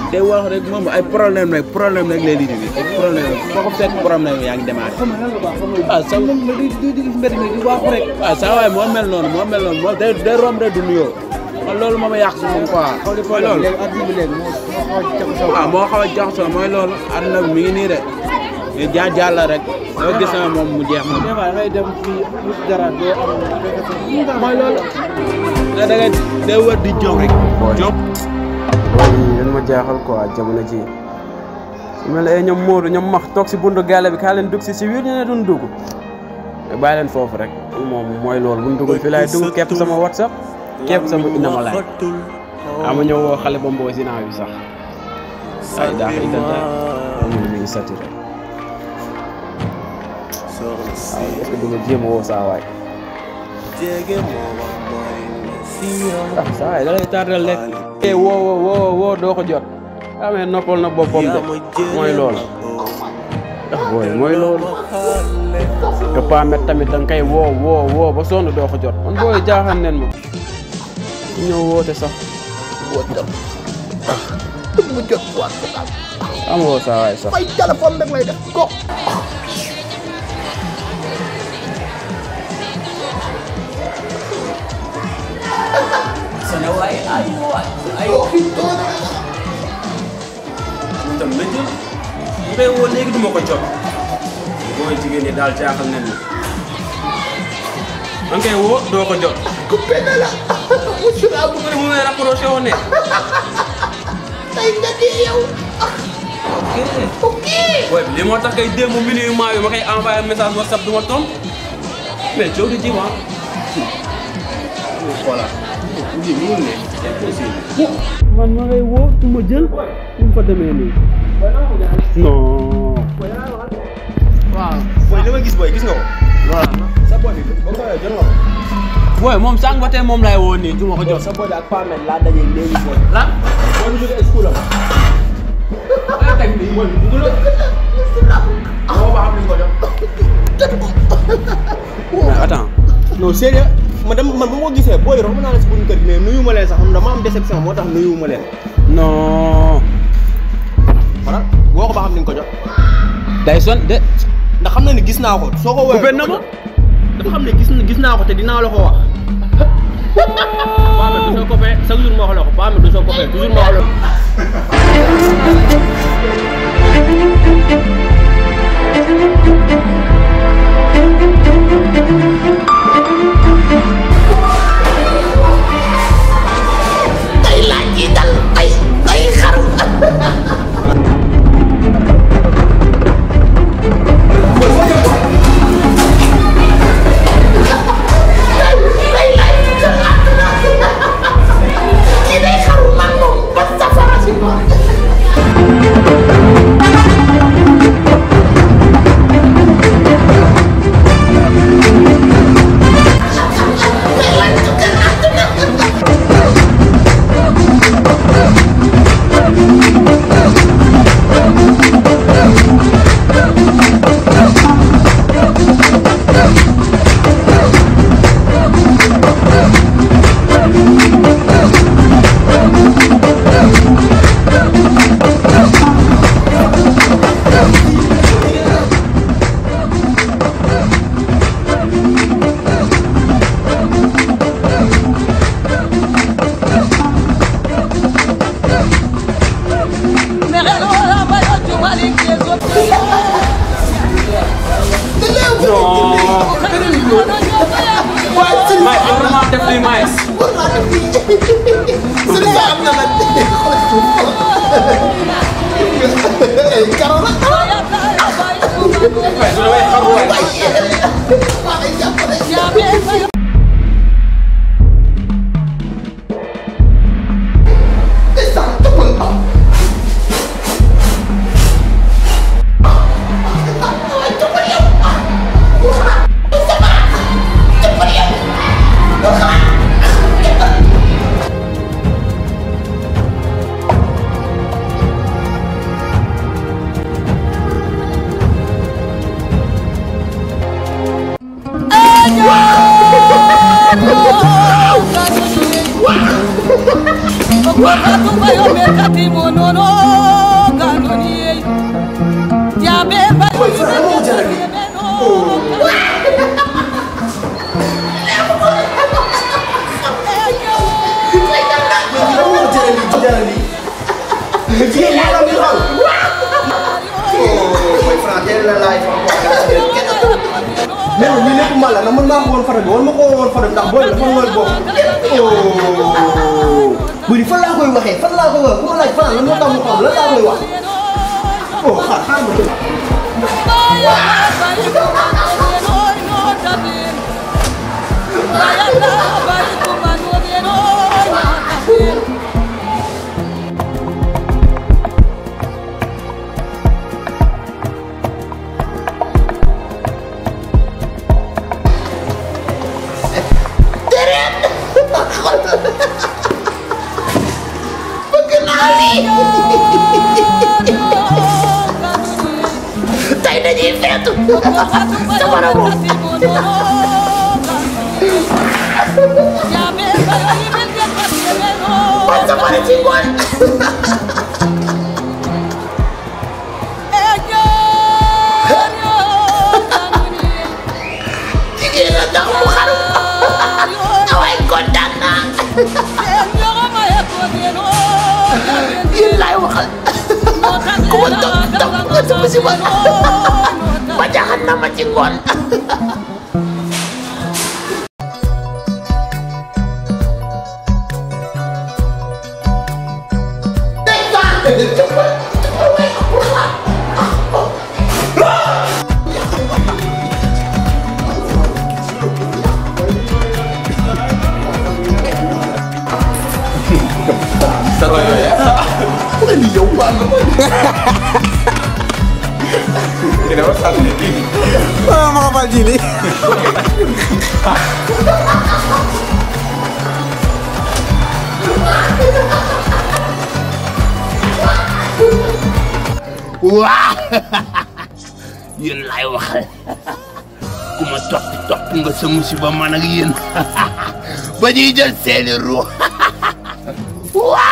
day wax rek moom ay problème rek problème rek lay lii ay problème rek foo ko fekk problème yaa ngi démarré ah sa moom la di di di mbedd mi di waaxu rek waaw saa waay moo mel noonu moo mel noonu moo day day romb rek du nuyoo man loolu moo ma yàq si moom quoi mooy loolu léegi adduna bi léegi moo moo xaw a jaxasoo waaw moo xaw a jaxasoo mooy loolu àdduna bi mi ngi nii de mais jaar jaar la rek doo gis na moom mu jeex moom des fois da ngay dem fii wut dara doo am mooy loolu da ngay day wër di jóg rek jóg loolu yéen ma jaaxal quoi jamono ji su mel ne ñoom Modou ñoom max toog si buntu gaale bi kaa leen dugg si si biir ñu ne duñ dugg mais bàyyi leen foofu rek moom mooy loolu buñ dugg fi laay dugg képp sama whatsapp képp sama inama laay ama ñëw woo xale ba mboo si naa bi sax ay daa xëy danta moom mi ngi saturé waaw est-ce que du ma jéem a woo saa waay ah saa waay da lay tardel rek eh woo woo woo woo doo ko jot amee noppal na boppam de mooy loolu ah booy mooy loolu te paamet tamit da nga koy woo woo woo ba sonn doo ko jot man booy jaaxal nen ma ku ñëw woote sax woote tam mu jot waat ko daal am woo saa waay sax ay téléphone rek lay def ko tam la jël mu koy woo léegi duma ko jot booy jigéen ñi daal jaaxal nen ma da nga koy woo doo ko jot coupé na la monsieur la bu ko mu may rapproché woon ne tey nga di yow ok booy bi li moo tax kay démb minuit maa bi ma koy envoyé message whatsapp du ma tontu mais coow di ji ma xoolaat lii mënul ne c'est possible man ma ngay woo du ma jël nu mu fa demee nii non booy li ma gis booy gis nga ko. voilà sa boy bi ba ko jot nga ko. booy moom sànq ba tey moom laay woo nii du ma ko jot sa boy bi ak Pamel laa dajee léegi booy. lan booy bi jógee school am. maa teg nii booy bi dugg la moo ba xam ni ko jot. mais attends non sérieux man dama man bu ma ko gisee booy romb naa la si buñu kër gi mais nuyu ma leen sax xam dama am déception moo tax nuyu ma leen. non voilà boo ko ba xam ni nga ko jot. day son de ndax xam na ni gis naa ko. soo ko woowee Coupé na ma. dafa xam ne gis gis naa ko te dinaa la ko wax. Pamel du soo copain chaque jour ma wax la ko Pamel du soo copain toujours ma wax la ko. tey laaj yi dal ay ay xaru tey laaj yi dal àdduna kii day xaru man moom ba safara si moom tey laaj yi dal àdduna may am vraiment def li may Sëriñ Ba am na nag karo la waaye su damay xaru waay Wakati wa merkati monono jaral lii nga jigéen ñi am di xam mooy franc teel na laay fa mais ñu lépp mal la na mën naa ko woon photo bi war ma ko woon photo bi ndax booy bi dafa ngool bopp bu di fan laa koy waxee fan laa koy wax ku ma laaj fan lan moo tax mu xam lan laa koy wax oh xaar xaar ma dégg bëgg naa lii tey dañuy feetu safara moom man safara ci ngoon jigéen a tax mu xaru waaye kontaan naa yéen laay waxal ku ma topp topp nga sama si man ba jaxat na ma ci ngoon ma xafal ji li waa yéen laay waxal ku ma topp topp nga sa musiba man ak yéen ba ñuy jël seeni ruux waa